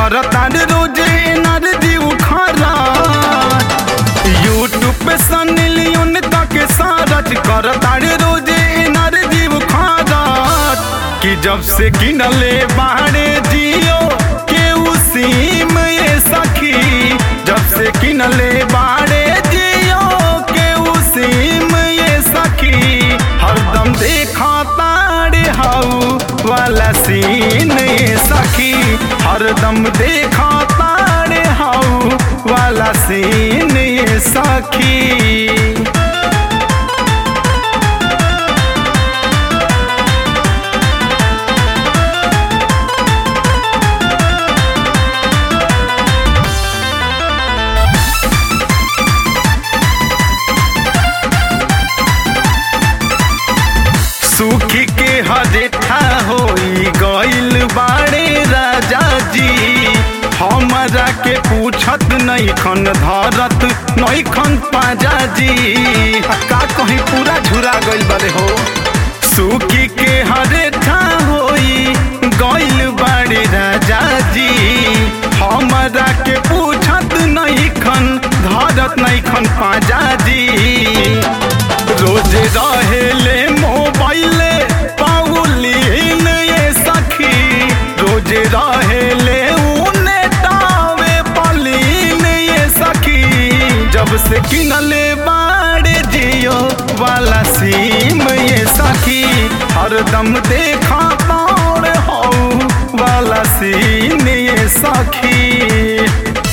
करता रोजे एनर्जी उखारा यूट्यूब पे सनी लियोन तक सारच करता रोजे एनर्जी उखारा कि जब से किनले बाहरे जियो के उसीम ये सखी जब से किनले बाहरे जियो के उसीम ये सखी हरदम देखा तारे हाउ वाला सीन ये सखी हरदम देखा तारे हाउ वाला सीन ये सखी सुखी के हरेठा होई गइल बाड़े राजा जी हमरा के पूछत नहीं खन धरत नहीं खन पाजा जी का कहीं पूरा झुरा गइल बारे हो सुखी के हरेठा होई गइल बाड़े राजा जी हमरा के पूछत नहीं खन धरत नहीं खन पाजा जी रोज रहेले मोबाइल पाउलीन ये सखी रोज रहेले उने टावे पलीन ये सखी जब से किनले बाड़े जियो वाला सीम ये सखी हरदम देखा तार हो वाला सीन ये सखी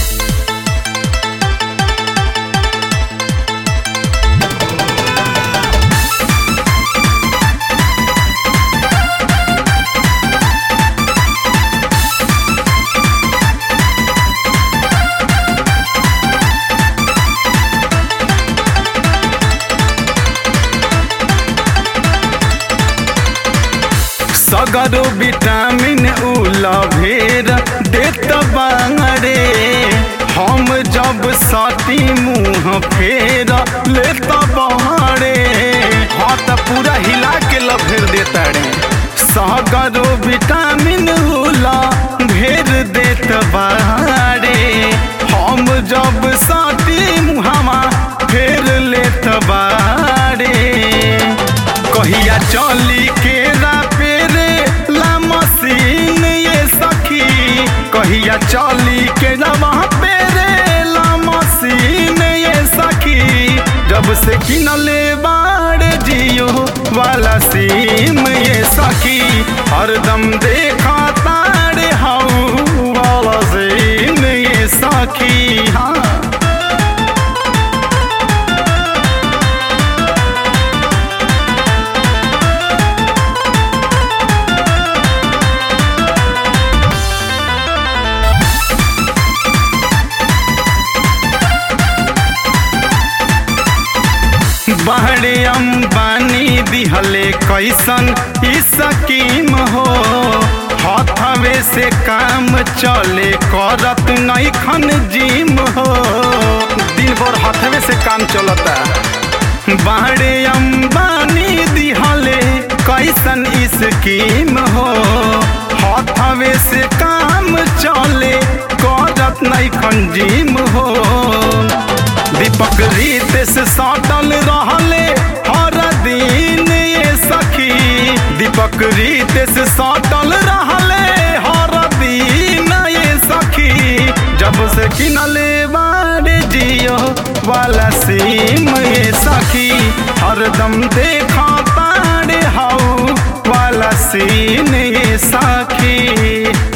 सगरो विटामिन उला भेर देत बांगरे हम जब साथी मुंह फेर लेत बहारे हाँ त पूरा हिला के लभेर देता रे सगरो विटामिन उला भेर देत बारे हम जब साथी मुहामा फेर लेत बारे कहिया चली के पेरे ला मशीन ये सखी कहिया चली के जमा पेरे ला मशीन ये सखी जब से किनले बाड़ जियो वाला सीम ये सखी हरदम देखा तारे हाउ वाला सीम ये सखी हाँ बाहरे अंबानी दिहले कैसन ई स्कीम हो हथवे से काम चले करत नहीं खन जिम हो दिन भर हथवे से काम चलता बाहरे अंबानी दिहले कैसन ई स्कीम हो हथवे से काम चले करत नहीं खन जिम हो दीपक रीत से सटल रहले हर दिन ये सखी दीपक रीत से सटल रहले हर दिन ये सखी जब से किनले बारे जियो वाला सीम ये सखी हरदम देखा तारे हाउ वाला सीन ये सखी